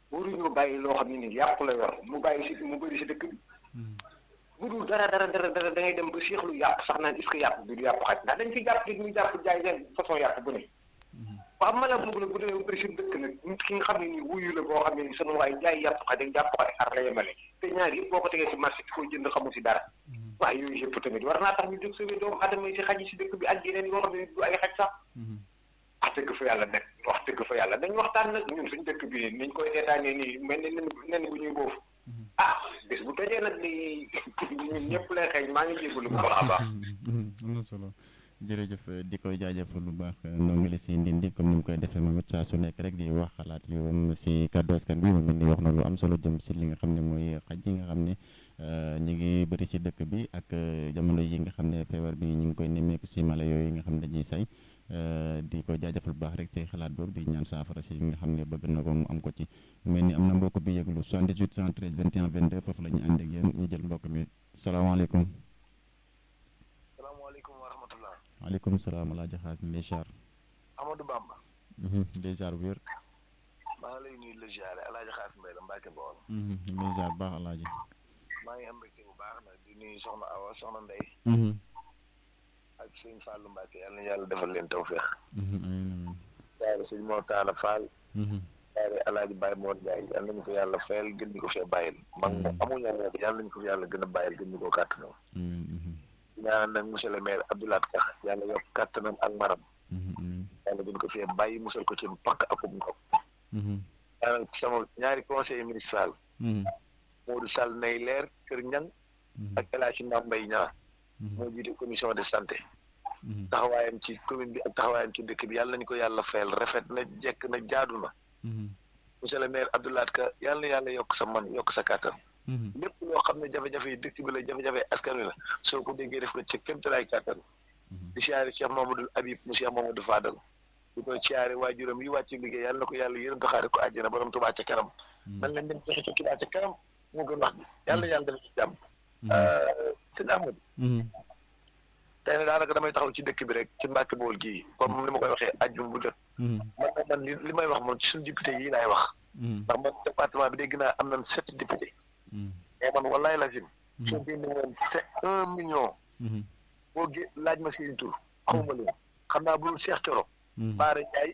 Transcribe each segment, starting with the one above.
waruñoo bàyyi loo xam ne nii yàqu la yor mu bàyyi si mu bëri si dëkk bi bu dul dara dara dara dara da ngay dem ba seexlu yàpp sax naan est-ce que yàpp bi du yàpp xaj ndax dañ fi jàpp nit ñu jàpp jaay leen façon yàpp bu ne waaw ma la bëgg la bu demee bëri si dëkk nag nit ki nga xam ne nii wuyu la boo xam ne nii sunu waay jaay yàpp xaj ak jàpp xaj ar la yemale te ñaar yëpp boo ko tegee si marché ki koy jënd xamu si dara waaye yooyu yëpp tamit war naa tax ñu jóg sauver doomu adama yi si xaj yi si dëkk bi ak yeneen yoo xam ne du ay xaj sax wax dëgg fa yàlla nag wax dëgg fa yàlla dañ waxtaan nag ñun suñ dëkk bi niñ koy seetaanee nii mel ni nen nen bu ñuy boofu ah bés bu tojee nag di ñun ñëpp lay xëy maa ngi jégalu bu baax a baax. am na solo jërëjëf di koy jaajëfal lu baax ndongole si ndindi comme ni mu koy defee moom it saa su nekk rek di wax xalaat yu si kàddu askan bi moom it di wax na lu am solo jëm si li nga xam ne mooy xaj yi nga xam ne ñu ngi bëri si dëkk bi ak jamono yi nga xam ne feebar bi ñu ngi koy nemmeeku si mala yooyu nga xam ne dañuy say di ko jaajëfal bu baax rek si xalaat boobu di ñaan saafara si nga xam ne bëgg na ko mu am ko ci mu mel ni am na mbokk bi yëglu 78 113 21 22 foofu la ñu ànd ak yéen ñu jël mbokk mi salaamaaleykum. salaamaaleykum wa rahmatullah. waaleykum salaam El Hadj Xaas mi lay ziar. Amadou Bamba. lay ziar bu wér. maa ngi lay nuyu la ziare El Hadj Xaas Mbaye la Mbacke Bawol. lay ziar bu baax El Hadj. maa ngi am mbégte bu baax nag di nuyu Soxna Awa Soxna Ndeye. ak sëñ Fallou Mbacke yàlla na yàlla defal leen tawféex. amiin ziare sëñ Mor Talla Fall. amiin. ziare El Hadj Baye Mor Ndiaye yàlla nañu ko yàlla fayal gën ñu ko fee bàyyil. mag moom amuñu yàlla yàlla nañu ko fi yàlla gën a bàyyil gën ñu ko kàttanam. ñaanal nag monsieur le maire Abdoulaye Ka yàlla yokk kàttanam ak maram. yàlla gën ko fee bàyyi musal ko ci pakk akum ndox. ñaanal sama ñaari conseiller municipal. Modou Sall nay leer Kër Ñang ak El Hadj Mame Mbaye Niang. moo jiite commission de santé. taxawaayam ci commune bi ak taxawaayam ci dëkk bi yàlla nañu ko yàlla fayal rafet na jekk na jaadu na. monsieur le maire Abdoulaye Ka yàlla na yàlla yokk sa man yokk sa kàttan. lépp loo xam ne jafe-jafe yi dëkk bi la jafe-jafe askan wi la soo ko déggee def ko ci kéemtalaay kàttan. di siyaare Cheikh Mamadou Habib mu Cheikh Mamadou Fadal. di ko siyaare waajuram yi wàcc liggéey yàlla na ko yàlla yërëm taxaare ko àjjana borom Tuubaa ca kanam. man leen dem joxe ca Tuubaa ca kanam moo gën wax ji yàlla yàlla def ci jàmm. sëñ Amadou. tey nag daanaka damay taxaw ci dëkk bi rek ci Mbàkke Bawol gii comme ni ma koy waxee ajjum bu jot. man man li li may wax moom ci suñu député yi laay wax. ndax man département bi dégg naa am nañ sept député. mais man wallaay lazim. soo génne woon c'est un million. boo gé laaj ma seen tur xaw ma leen xam naa bu dul Cheikh Thioro. Baara Ndiaye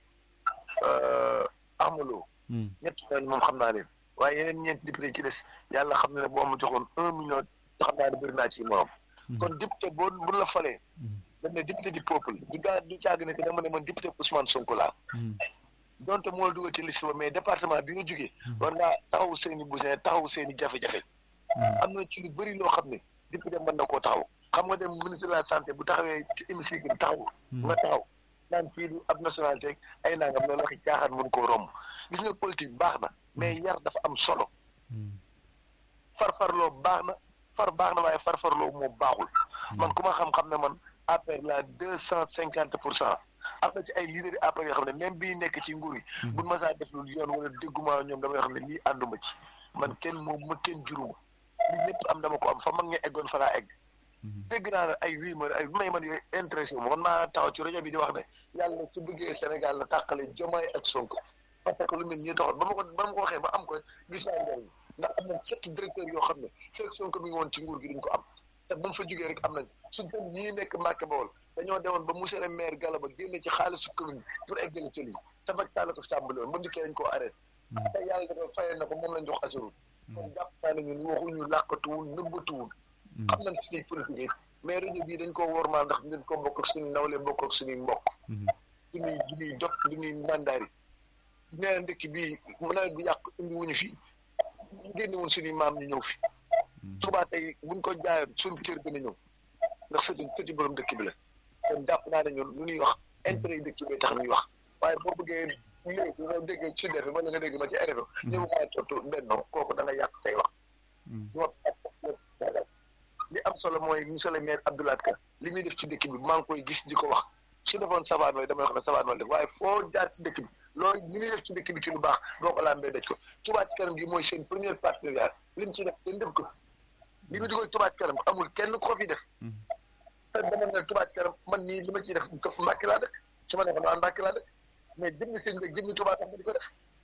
Amaloo. ñett ñooñu moom xam naa leen waaye yeneen ñeenti député ci des yàlla xam na ne boo ma joxoon un million xam naa ne bëri naa ci morom. kon député boo bu la falee. dañ ne député du peuple du gaa du caag ne que dama ne man député Ousmane Sonko laa. donte moo la dugal ci liste ba mais département bi nga jógee. war ngaa taxaw seen i besoin taxaw seen i jafe-jafe. am na ci lu bëri loo xam ne député mën na koo taxaw xam nga dem ministre de la santé bu taxawee ci hémicycle bi taxaw. nga taxaw naan kii du ab nationalité ay nangam loolu waxi caaxaan mun koo romb gis nga politique baax na mais yar dafa am solo. farfarloo baax na far baax na waaye farfarloo moo baaxul. man ku ma xam-xam ne man APR la deux cent cinquante pour cent. am na ci ay leader APR yoo xam ne même bii nekk ci nguur yi. buñ ma saa def lu yoon wala dégguma ñoom damay xam ne lii ànduma ci man kenn moom ma kenn juruma li ñëpp am dama ko am fa mag nga eggoon fa laa egg. dégg naa ne ay wii ma ay may man yooyu intéressé wu ma naa taxaw ci rajo bi di wax ne yàlla su bëggee Sénégal la tàqale Diomaye ak Sonko parce que lu mel nii taxoon ba ma ko ba ma ko waxee ba am ko gis naa njëriñ ndax am na sept directeurs yoo xam ne fekk Sonko mi ngi woon ci nguur gi duñ ko am te bu mu fa jógee rek am nañ su dem ñii nekk Mbàkke Bawol dañoo demoon ba monsieur le maire Galaba génne ci xaalisu commune bi pour eggale ci lii te Macky Sall ko fi tàmbali woon ba ndikkee dañ koo arrêté te yàlla dafa fayal na ko moom lañ jox assurul kon jàpp naa ne ñun waxuñu làqatuwul nëbbatuwul xam nañ suñuy politique mais rajo bii dañ koo wormaal ndax dañ ko bokk ak suñu nawle bokk ak suñuy mbokk duñuy duñuy dog duñuy mandaari nee na ndëkk bii nawet bi yàq indi wuñu fi génne woon suñuy maam ñu ñëw fi subaa tey buñ ko jaayoon suñu cër gën a ñëw ndax sëti sëti borom dëkk bi la kon jàpp naa ne ñun lu ñuy wax intérêt yi dëkk bi tax ñuy wax waaye boo bëggee léegi nga dégg ci defe wala nga dégg ma ci RFM ñëw maa tontu bennoo kooku da nga yàq say wax li am solo mooy monsieur le maire Abdoulaye Ka li muy def ci dëkk bi maa ngi koy gis di ko wax su defoon savane wala damay wax ne savane wala def waaye foo jaar ci dëkk bi loolu li muy def ci dëkk bi ci lu baax boo ko lambee daj ko Touba ci kanam gi mooy seen première partenariat li mu ci def kenn def ko li mu dugal Touba ci kanam amul kenn ko fi def te dama ne Touba ci kanam man nii li ma ciy def Mbàkke laa dëkk su ma neexoon waa Mbàkke laa dëkk mais jëmmi seen dëkk jëmmi Touba tax ma di ko def